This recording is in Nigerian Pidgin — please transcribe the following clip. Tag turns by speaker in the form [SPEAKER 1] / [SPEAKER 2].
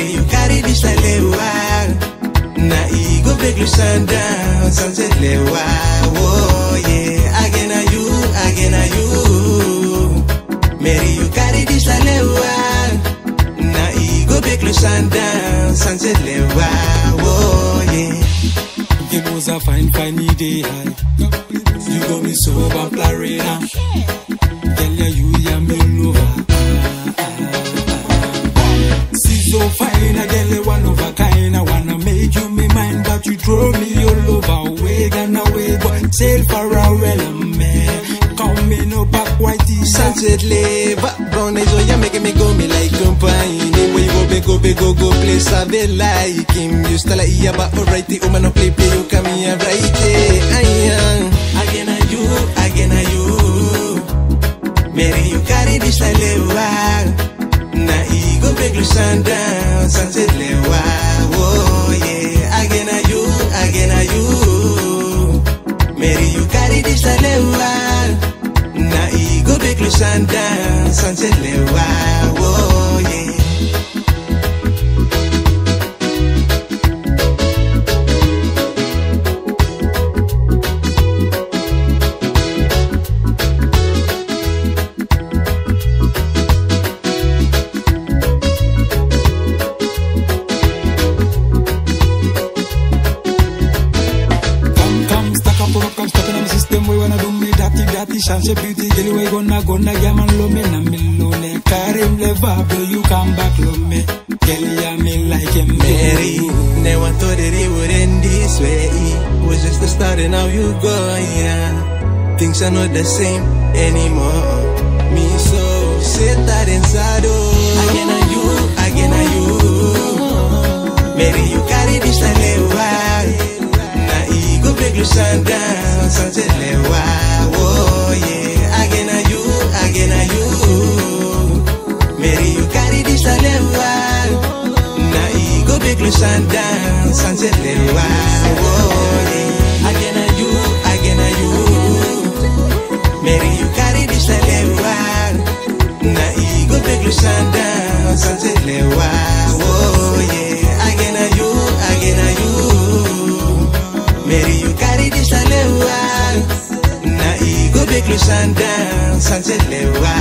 [SPEAKER 1] Mary, you carry this like lewa. Na e go break you sun down, sunset lewa. Oh yeah, again are you, again are you. Mary, you carry this like lewa. Na e go break you sun down, sunset lewa. Oh yeah.
[SPEAKER 2] It was a fine, fine day high. You got me so Clarina. Tell ya you ya me lover. See so fine, I get a one of a kind. I wanna make you me mine, but you throw me all over. Way and away, but sail for a well, man. Come me no back white
[SPEAKER 1] Sunset leva, brown eyes, oh yeah, making me go me like company. Where you go, big go, big go, go, place I be like him. You still like, yeah, but alrighty, woman, no play, play, you come here, right there. I am, again, are you, again, are you. Mary, you carry this like lewa. Na e go break you sun down, sunset lewa. Oh yeah, again, are you, again, are you. Mary, you carry this like lewa. Na e go break you sun down, sunset lewa. Oh yeah.
[SPEAKER 2] Come, come, stack up, rock, come, step in my system. We wanna do me dirty, dirty, chance beauty. Girl, we gonna, gonna, yeah, man, love me, na me lone. Karim le vabo, you come back, love me. Girl, yeah, me like him,
[SPEAKER 1] Mary, never thought that it would end this way. It was just the start and now you go, yeah. Things are not the same anymore. Me so sit that inside, oh. Again are you, again are you. Mary, you carry this like lewa. Na e go break you sun down, sunset lewa. Oh yeah, again are you, again are you. Mary, you carry this like lewa. Na e go break you sun down, sunset lewa. Oh yeah, again are you, again are you. Mary, you carry this like lewa. Na e go break you sun down, sunset lewa. Oh yeah, again are you, again are you. Mary, you carry this like lewa. Na e go break you sun down, sunset lewa.